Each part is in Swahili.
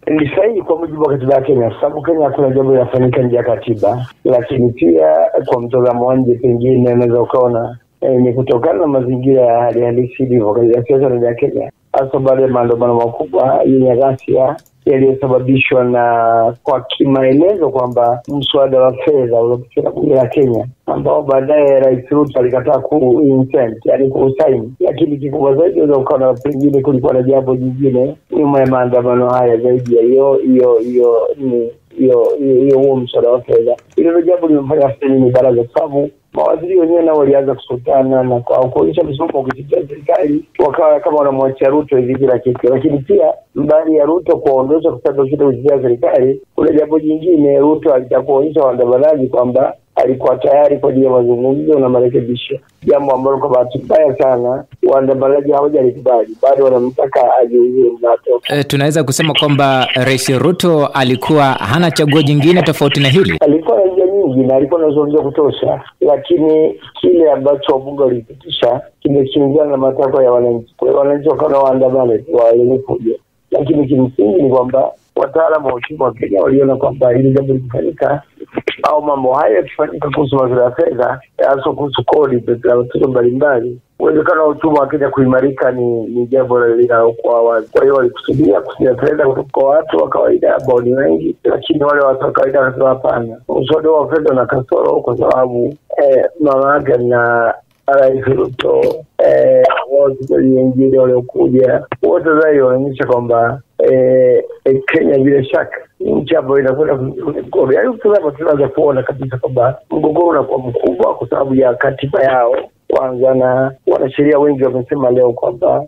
ni sahihi kwa mujibu wa katiba ya Kenya, kwa sababu Kenya hakuna jambo linafanyika nje ya katiba. Lakini pia kwa mtazamo wa nje, pengine unaweza ukaona eh, ni kutokana na mazingira ya hali halisi ilivyo katika siasa ndani ya Kenya, hasa baada ya maandamano makubwa yenye ghasia yaliyosababishwa na kwa kimaelezo kwamba mswada wa fedha uliopitishwa na bunge la Kenya ambao baadaye Rais Ruto alikataa ku insent, yani kuusaini. Lakini kikubwa zaidi unaweza ukaona pengine kulikuwa na jambo jingine nyuma ya maandamano haya zaidi ya hiyo hiyo hiyo ni hiyo hiyo huo mswada wa fedha. Hilo ndio jambo limefanya ni baraza, kwa sababu mawaziri wenyewe nao walianza kusutana na kwa kuonyesha msimamo wa kutetea serikali, wakawa kama wanamwachia Ruto hivi kila kitu. Lakini pia mbali ya Ruto kuwaondosha kwa sababu shida kutetea serikali, kuna jambo jingine, Ruto alitaka kuonyesha waandamanaji kwamba alikuwa tayari kwa ajili ya mazungumzo na marekebisho, jambo ambalo kwa bahati mbaya sana waandamanaji hawajalikubali, bado wanamtaka ajiuzuru na atoke. E, tunaweza kusema kwamba Rais Ruto alikuwa hana chaguo jingine tofauti na hili. Alikuwa na njia nyingi na alikuwa na uzoefu wa kutosha, lakini kile ambacho wabunge walipitisha kimekinzana na matakwa ya wananchi. Kwa hiyo wananchi wakawa na waandamane tu walikuja, lakini kimsingi ni kwamba wataalamu wa uchumi wa Kenya waliona kwamba hili jambo likifanyika au mambo haya yakifanyika kuhusu masuala ya fedha, hasa kuhusu kodi za watoto mbalimbali, uwezekano wa uchumi wa Kenya kuimarika ni ni jambo linalokuwa wazi. Kwa hiyo walikusudia kusia fedha kutoka kwa watu wa kawaida ambao ni wengi, lakini wale watu wa kawaida wanasema hapana, mswada wa fedha na kasoro kwa sababu eh, mama yake na Rais Ruto eh, wote wengine waliokuja wote zaidi wanaonyesha kwamba eh, eh, Kenya bila shaka ni nchi ambayo inakwenda mgogoro. Yaani ukitazama tunaweza kuona kabisa kwamba mgogoro unakuwa mkubwa kwa sababu ya katiba yao kwanza, na wanasheria wengi wamesema leo kwamba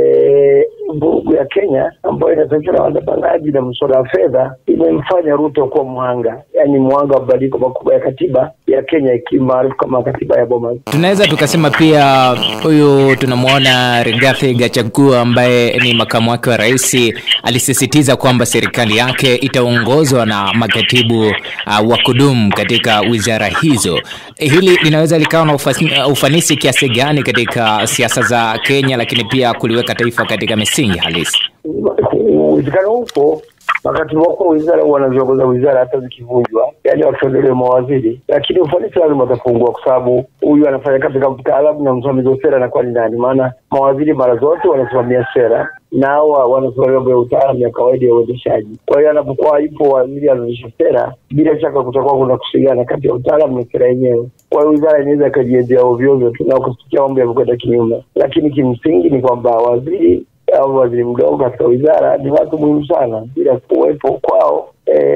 vurugu ya Kenya ambayo inatokana na waandamanaji na mswada wa fedha imemfanya Ruto kuwa mhanga, yaani mhanga wa mabadiliko makubwa ya katiba ya Kenya ikimaarufu kama katiba ya Bomas. Tunaweza tukasema pia huyu tunamwona Rigathi Gachagua ambaye ni makamu wake wa rais alisisitiza kwamba serikali yake itaongozwa na makatibu uh, wa kudumu katika wizara hizo. Hili linaweza likawa na ufas- ufanisi kiasi gani katika siasa za Kenya, lakini pia kuliweka taifa katika misingi halisi? Uwezekano upo makatibu wakuu wa wizara huwa wanaziongoza wizara hata zikivunjwa, yaani wakiondolewa mawaziri, lakini ufanisi lazima utapungua, kwa sababu huyu anafanya kazi kama mtaalamu na msimamizi wa sera anakuwa ni nani? Maana mawaziri mara zote wanasimamia sera na hawa wanasimamia mambo ya utaalamu ya kawaida ya uendeshaji. Kwa hiyo anapokuwa ipo waziri anaendesha sera, bila shaka kutakuwa kuna kusigana kati ya utaalamu na sera yenyewe. Kwa hiyo wizara inaweza ikajiendea ovyo ovyo tu na kusikia mambo yamekwenda kinyume, lakini kimsingi ni kwamba waziri au waziri mdogo katika wizara ni watu muhimu sana. Bila kuwepo kwao,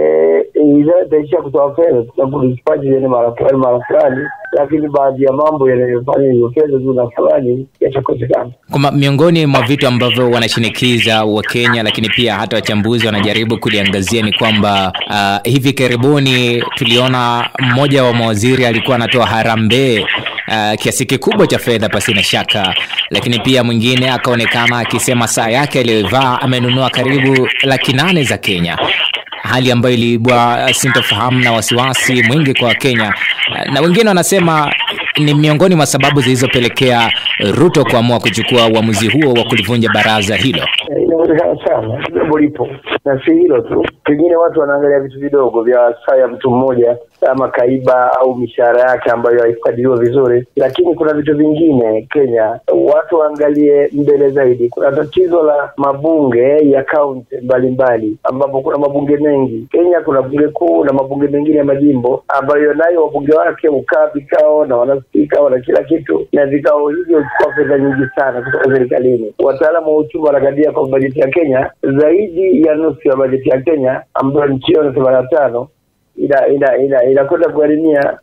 wizara itaishia kutoa fedha, tunakudispati ene mara fulani mara fulani, lakini baadhi ya mambo yanayofanya hiyo fedha tu na fulani yatakosekana. Kwamba miongoni mwa vitu ambavyo wanashinikiza Wakenya, lakini pia hata wachambuzi wanajaribu kuliangazia ni kwamba uh, hivi karibuni tuliona mmoja wa mawaziri alikuwa anatoa harambee uh, kiasi kikubwa cha fedha pasina shaka, lakini pia mwingine akaonekana akisema saa yake aliyovaa amenunua karibu laki nane za Kenya, hali ambayo iliibua sintofahamu na wasiwasi mwingi kwa Wakenya, na wengine wanasema ni miongoni mwa sababu zilizopelekea Ruto kuamua kuchukua uamuzi huo wa kulivunja baraza hilo. Eh, Inawezekana sana, jambo lipo, na si hilo tu, pengine watu wanaangalia vitu vidogo vya saa ya mtu mmoja kama kaiba au mishahara yake ambayo haikadiriwa vizuri, lakini kuna vitu vingine Kenya watu waangalie mbele zaidi. Kuna tatizo la mabunge ya kaunti mbalimbali, ambapo kuna mabunge mengi Kenya. Kuna bunge kuu na mabunge mengine ya majimbo ambayo nayo wabunge wake hukaa vikao na wanaspika wana kila kitu, na vikao hivyo huchukua fedha nyingi sana kutoka serikalini. Wataalamu wa uchumi wanakadiria kwa bajeti ya Kenya zaidi ya nusu ya bajeti ya Kenya ambayo nchi hiyo na themanini na tano ina ina ina inakwenda kugharimia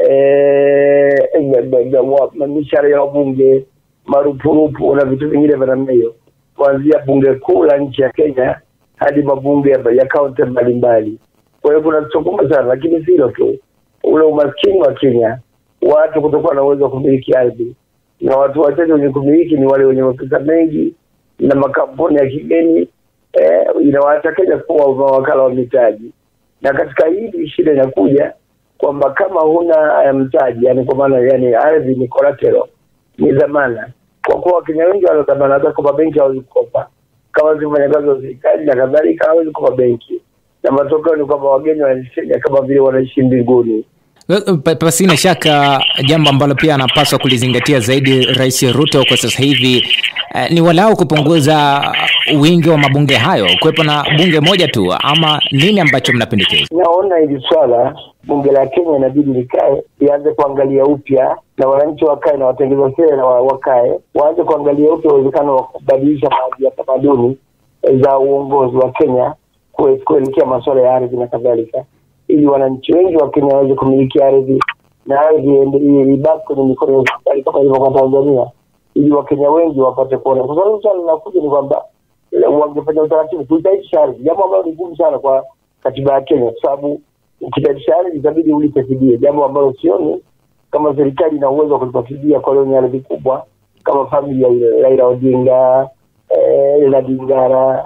mishahara ya wabunge, marupurupu na vitu vingine vya namna hiyo, kuanzia bunge kuu la nchi ya Kenya hadi mabunge ya, ya kaunti mbalimbali. Kwa hiyo kuna tatizo kubwa sana, lakini si hilo tu, ule umaskini wa Kenya, watu kutokuwa na uwezo wa kumiliki ardhi, na watu wachache wenye kumiliki ni wale wenye mapesa mengi na makampuni ya kigeni eh, inawaacha Kenya kuwa mawakala wa mitaji na katika hili shida inakuja kwamba kama huna mtaji, yani kwa maana yani ardhi ni collateral, ni dhamana. Kwa kuwa Wakenya wengi wana dhamana, hata kwa mabenki hawezi kukopa. kama si mfanyakazi wa serikali na kadhalika, hawezi kuwa benki, na matokeo ni kwamba wageni wanaishi kama vile wanaishi mbinguni. Pa- Pasina shaka jambo ambalo pia anapaswa kulizingatia zaidi Rais Ruto kwa sasa hivi eh, ni walau kupunguza wingi wa mabunge hayo, kuwepo na bunge moja tu, ama nini ambacho mnapendekeza? Naona hili swala bunge la Kenya inabidi likae lianze kuangalia upya, na wananchi wakae na watengeza sera wa- wakae waanze kuangalia upya uwezekano wa kubadilisha baadhi ya tamaduni za uongozi wa Kenya kue- kuelekea masuala ya ardhi na kadhalika, ili wananchi wengi wa Kenya waweze kumiliki ardhi na ardhi iende- i- ibaki kwenye mikono ya serikali kama ilivyo kwa Tanzania, ili Wakenya wengi wapate kuona, kwa sababu swala linakuja ni kwamba eh, wangefanya utaratibu kuitaisha ardhi, jambo ambalo ni gumu sana kwa katiba ya Kenya, kwa sababu ukitaisha ardhi itabidi ulipe fidia, jambo ambalo sioni kama serikali ina uwezo wa kulipa fidia kwa lenye ardhi kubwa kama familia ile Raila Odinga, eh, Raila Dingara,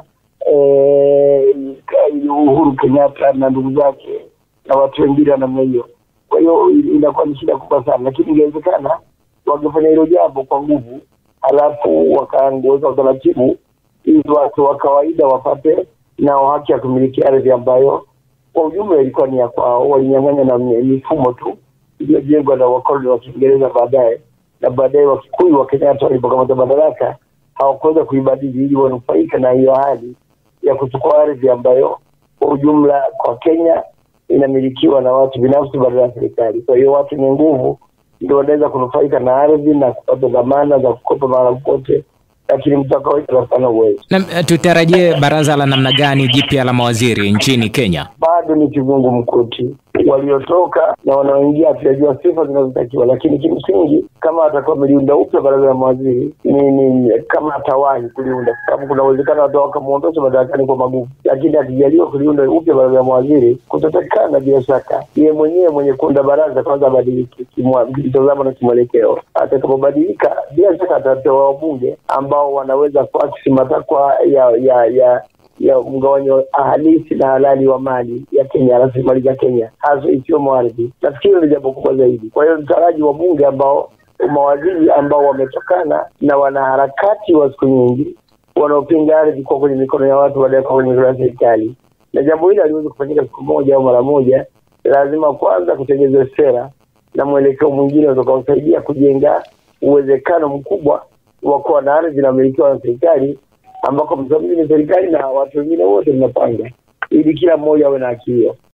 eh, Uhuru Kenyatta na ndugu zake na watu wengine wa namna hiyo. Kwa hiyo inakuwa ni shida kubwa sana, lakini ingewezekana wangefanya hilo jambo kwa nguvu, halafu wakaongeza utaratibu ili watu wa kawaida wapate nao haki ya kumiliki ardhi ambayo kwa ujumla ilikuwa ni ya kwao. Walinyang'anya na mi- mifumo tu iliyojengwa na wakoloni wa Kiingereza baadaye, na baadaye Wakikuyu wa Kenyatta walipokamata madaraka hawakuweza kuibadili ili wanufaika na hiyo hali ya kuchukua ardhi ambayo kwa ujumla kwa Kenya inamilikiwa na watu binafsi badala ya serikali. Kwa hiyo watu wenye nguvu ndio wanaweza kunufaika na ardhi na kupata dhamana za kukopa mahala popote, lakini mtu wa kawaida hana uwezo. Na eh, tutarajie baraza la namna gani jipya la mawaziri nchini Kenya? bado ni kizungu mkuti. Waliotoka na wanaoingia hatujajua sifa zinazotakiwa, lakini kimsingi kama atakuwa ameliunda upya baraza la mawaziri ni, ni kama atawahi kuliunda, kwa sababu kuna uwezekano hata wakamwondosha madarakani kwa maguvu, lakini akijaliwa kuliunda upya baraza la mawaziri kutatakikana bila shaka yeye mwenyewe mwenye kuunda baraza kwanza abadilike kimwa- kimtazamo na kimwelekeo. Atakapobadilika bila shaka atapewa wabunge ambao wanaweza kuakisi matakwa ya ya ya ya mgawanyo halisi na halali wa mali ya Kenya, rasilimali za Kenya, hasa ikiwemo ardhi. Nafikiri ni jambo kubwa zaidi. Kwa hiyo mtaraji wa bunge ambao mawaziri ambao wametokana na wanaharakati wa siku nyingi wanaopinga ardhi kuwa kwenye mikono ya watu baada ya kuwa kwenye mikono ya serikali, na jambo hili haliwezi kufanyika siku moja au mara moja. Lazima kwanza kutengenezwa sera na mwelekeo mwingine utakaosaidia kujenga uwezekano mkubwa wa kuwa na ardhi inamilikiwa na serikali ambako msimamizi ni serikali na watu wengine wote mnapanga, ili kila mmoja awe na haki hiyo.